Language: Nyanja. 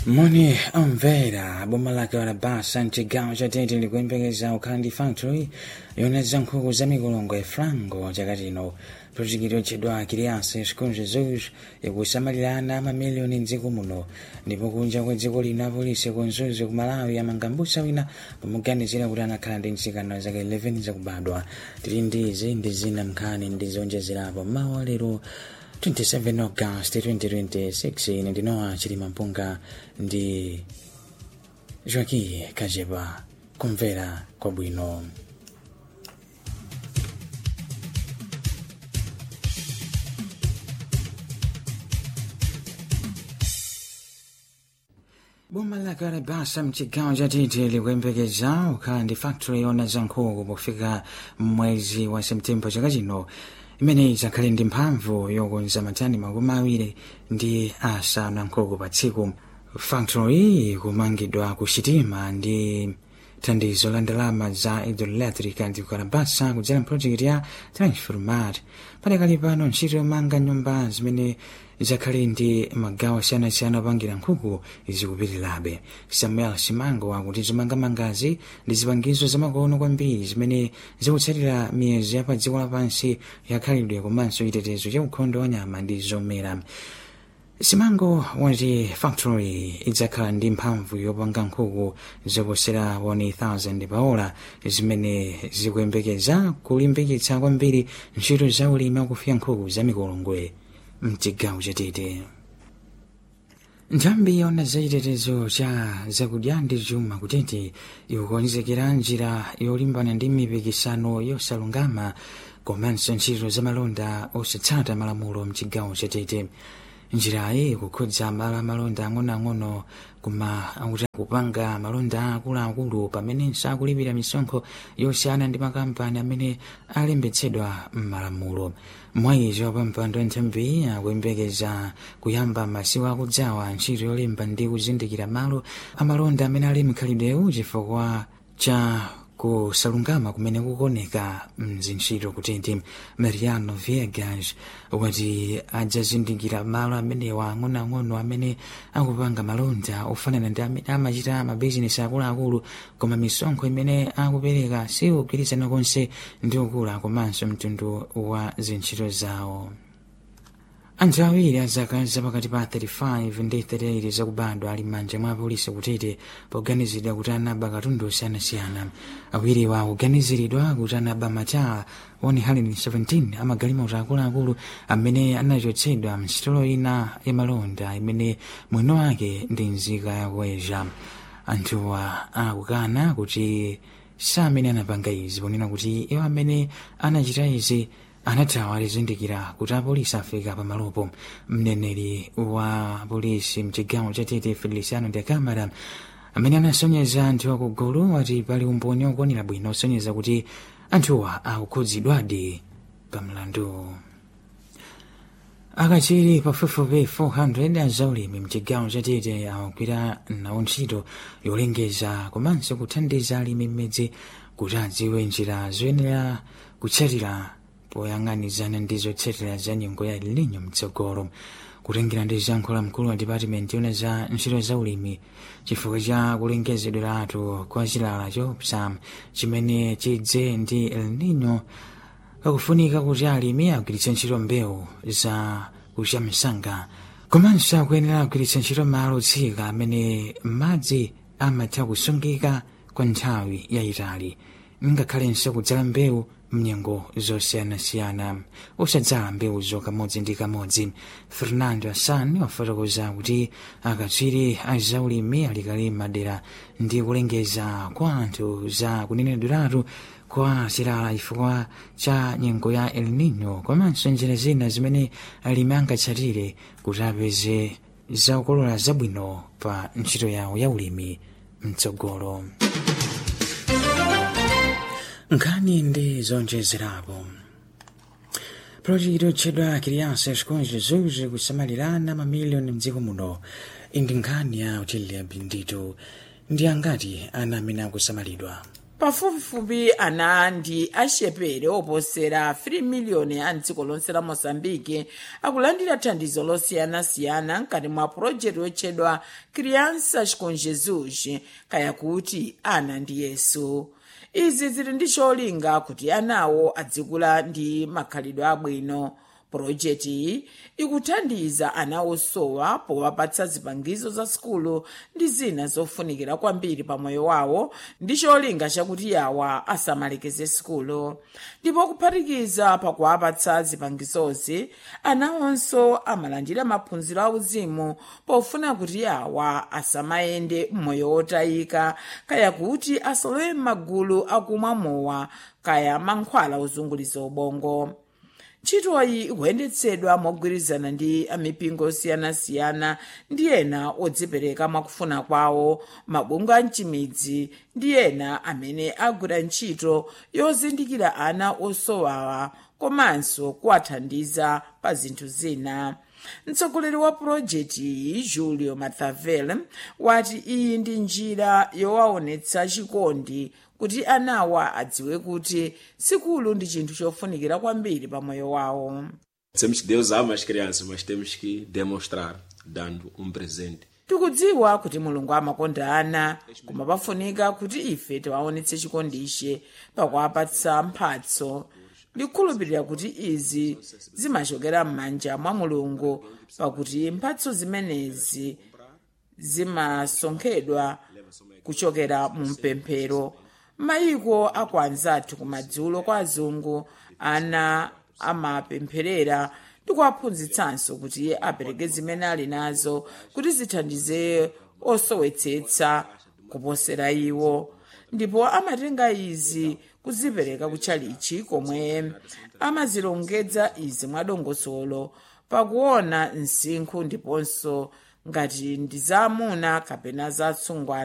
moni omvera boma lake walabasa mchigawo cha tete likuyembekeza ukhandi factory yoneza nkhuku za mikolongo ya frango chaka chino projekiti yotchedwa kirianse sikulu jesus ikusamalirana mamiliyoni mdziko muno ndipo kunja kwa dziko lino apolisi kunzuzi ku malawi amanga mbusa wina pomuganizira kuti anakhala ndi mtsikana zake 11 zakubadwa tili ndizi ndi zina mnkhani ndi zonjezerapo mawa lero 27 August 2026 ine ndinowa chilima mpunga ndi joaki kajepa kumvera kwabwino boma la kalabasa mchigawo cha tete likuyembekeza ukhala ndi factory yona za nkhuku pofika mwezi wa septemba chaka chino imene idzakhale ndi mphamvu yokonza matani makumi awiri ndi asanu a nkhuku pa tsiku factory kumangidwa ku sitima ndi thandizo la ndalama za hidroelectric ndi kukalabasa kudzera project ya transformat padakali pano ntchito yomanga nyumba zimene zakhale ndi magawo asiyanasiyana opangira nkhuku zikupitirirabe samuel simango akuti zomangamangazi ndi zipangizo zamakono kwambiri zimene zikutsatira miyezo ya pa dziko lapansi yakhalidwe komanso chitetezo cha ukhondo wa nyama ndi zomera simango wati factory idzakhala ndi mphamvu yopanga nkhuku zoposera 1000 paola zimene zikuyembekeza kulimbikitsa kwambiri ntchito za ulimi wakufya nkhuku za mikolongwe mchigawo chatete nthambi yona zachitetezo cha zakudya ndi chuma kutete ikukonzekera njira yolimbana ndi mipikisano yosalungama komanso ntchito zamalonda osatsata malamulo mchigawo chatete njirayi ikukhudza malo amalonda ang'onoang'ono kuma akuti kupanga malonda akuluakulu pamenenso akulipira misonkho yosiyana ndi makampani amene alembetsedwa m'malamulo mwayizo pampando nthambi akuyembekeza kuyamba masiku akudzawa ntchito yolemba ndi kuzindikira malo amalonda amene ali mkhalidwewu chifukwa cha kusalungama kumene kukoneka mzintchito kutenti mariano viegas wati adzazindikira malo amenewa ang'onoang'ono amene akupanga malonda ofanana ndi amene amachita mabizinesi akuluakulu koma misonkho imene akupereka sikugwirizana konse ndi ukula komanso mtundu wa zintchito zawo anthu awiri azaka zapakati pa 35 ndi 38 zakubadwa ali m'manja mwa apolisi kutete poganizidwa kuti anaba katundu osiyanasiyana awiriwa akuganiziridwa kuti anaba mataa 117 amagalimoto akuluakulu amene anachotsedwa msitolo ina yamalonda imene mwino wake ndi nzika yakuweza anthuwa akukana kuti sa amene anapanga izi ponena kuti iwo amene anachita izi anathawa alizindikira kuti apolisi afika pamalopo mneneri wa polisi mchigawo cha tete feliciano de camara amene anasonyeza anthu akugulu wati pali umboni okwanira bwino osonyeza kuti anthuwa akukhudzidwadi pamlandu akachiri pafupifupi 400 azaulimi mchigawo cha tete akugwira nawo ntchito yolengeza komanso kuthandiza alimi mmidzi kuti adziwe njira zoyenera kutsatira poyang'anizana ndi zotsatira za nyengo ya El Nino mtsogolo kutengera ndi zankhula mkulu wa department yona za ntchito za ulimi chifukwa cha kulengezedweratu kwa chilala chopsa chimene chidze ndi El Nino kakufunika kuti alimi agwiritse ntchito mbewu za kucha msanga komanso akuyenera kugwiritsa ntchito malo otsika amene madzi amatha kusungika kwa nthawi yayitali ngakhalenso kudzala mbewu mnyengo zosiyanasiyana usadzala mbewu kamodzi ndi kamodzi fernando assan wafotokoza kuti akatswiri azaulimi alikali madera ndi kulengeza kwa anthu za kunenedweratu kwa chilala chifukwa cha nyengo ya el nino komanso njira zina zimene alimi angatsatire kuti apeze zakukolola zabwino pa ntchito yawo ya ulimi mtsogolo nkhani ndi zonjezerapo projekiti yotchedwa kirianse sikonje zuzi kusamalirana mamiliyoni mdziko muno indi nkhani ya utiliya bindito ndi angati ana amene akusamalidwa pafupifupi ana ndi axepere oposera 3 miliyoni a mdziko lonse la moçambike akulandira thandizo losiyanasiyana mkati mwa pulojekiti yotchedwa crianças com jesus kaya kuti ana ndi yesu izi zili ndi cholinga kuti anawo adzikula ndi makhalidwe abwino pulojekiti iyi ikuthandiza ana osowa powapatsa zipangizo za sukulu ndi zina zofunikira kwambiri pa moyo wawo ndi cholinga chakuti yawa asamalekeze sukulu ndipo kuphatikiza pakuwapatsa zipangizozi anawonso amalandira maphunziro auzimu pofuna kuti yawa asamayende mmoyo wotayika kaya kuti asalowe m'magulu akumwa mowa kaya mankhwala ozunguliza ubongo ntchitoyi ikuyendetsedwa mogwirizana ndi amipingo osiyanasiyana ndi ena odzipereka mwakufuna kwawo mabungwe a mchimidzi ndi ena amene agwira ntchito yozindikira ana osowawa komanso kuwathandiza pa zinthu zina mtsogoleri wa pulojekiti iyi julio mathavel wati iyi ndi njira yowaonetsa chikondi kuti anawa adziwe kuti sukulu ndi chinthu chofunikira kwambiri pa moyo wawo Dizemos que Deus ama as crianças, mas temos que demonstrar dando um presente. tikudziwa kuti mulungu amakonda ana koma pafunika kuti ife tiwaonetse chikondiche pakuwapatsa mphatso ndikukhulupirira kuti izi zimachokera m'manja mwa mulungu pakuti mphatso zimenezi zimasonkhedwa kuchokera mu mpemphero mayiko aku anzathu kumadzulo kwa azungu ana amapempherera ndi kuwaphunzitsanso kuti apereke zimene ali nazo kuti zithandize osowetsetsa kuposera iwo ndipo amatenga izi kuzipereka kutchalichi komwe amazilongedza izi mwadongosolo pakuona msinkhu ndiponso ngati ndi zaamuna kapena zatsungwana